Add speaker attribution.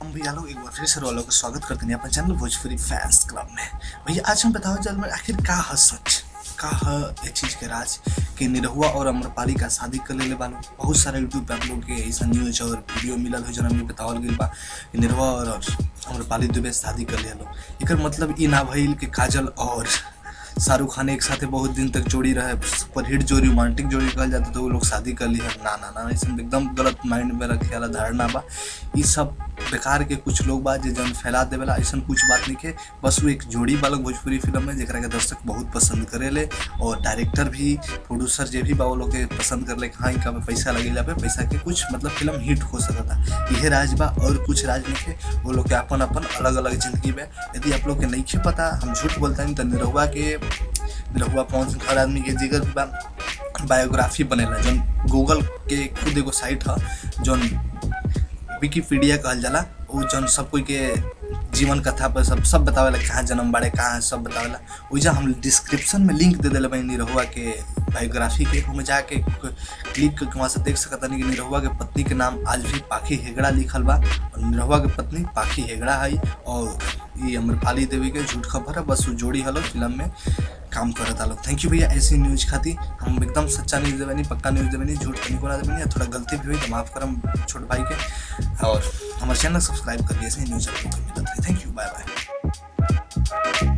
Speaker 1: हम भैया लोग एक बार फिर से वालों का स्वागत करते हैं अपन चैनल भोजपुरी फैंस क्लब में भैया आज हम बताओ जल में आखिर का है सच का है ये चीज़ के राज कि निरहुआ और अम्रपाली का शादी कर ले बालो बहुत सारे यूट्यूब पे आप लोग के ऐसा न्यूज और वीडियो मिलल हो जरा में बतावल गई बा कि निरहुआ और अम्रपाली दुबे शादी कर ले लो एकर मतलब ई ना भइल कि काजल और शाहरुख खान एक साथ बहुत दिन तक जोड़ी रहे सुपरहिट जो रोमांटिक जोड़ी कहल जाता तो वो लोग शादी कर ली है ना ना ना ऐसा एकदम गलत माइंड में रखे वाला धारणा बा ये सब बेकार के कुछ लोग बा जे जन फैला देवेला ऐसा कुछ बात नहीं के बस वो एक जोड़ी बा लोग भोजपुरी फिल्म में जरा के दर्शक बहुत पसंद करेले और डायरेक्टर भी प्रोड्यूसर जे भी बा वो लोग के पसंद कर ले हाँ इनका पैसा लगेला पे पैसा के कुछ मतलब फिल्म हिट हो सकता यह राज बा और कुछ राज नहीं के वो लोग के अपन अपन अलग अलग जिंदगी में यदि आप लोग के नहीं खे पता हम झूठ बोलते हैं तो निरहुआ के निरहुआ पवन सिंह हर आदमी के जिगर बा बायोग्राफी बनेला जौन गूगल के खुद एगो साइट है जौन विकीपीडिया कहल जाला उ जौन सब कोई के जीवन कथा पर सब सब बतावेला कहाँ जन्म बाड़े कहाँ है सब बतावेला वैसा हम डिस्क्रिप्शन में लिंक दे दिले बानी निरहुआ के बायोग्राफी के ओमे जाके क्लिक करके वहाँ से देख सकता नहीं कि निरहुआ के पत्नी के नाम आज भी पाखी हेगड़ा लिखल बा और निरहुआ के पत्नी पाखी हेगड़ा है और ये अम्रपाली देवी के झूठ खबर है बस वो जोड़ी हलो फिल्म में काम करता लोग थैंक यू भैया ऐसी न्यूज खाती हम एकदम सच्चा न्यूज देवे पक्का न्यूज देवे झूठ कहीं को ना देवे थोड़ा गलती भी हुई तो माफ करम छोट भाई के और हमारे चैनल सब्सक्राइब कर दिए ऐसे न्यूज आपको मिलता है थैंक यू बाय बाय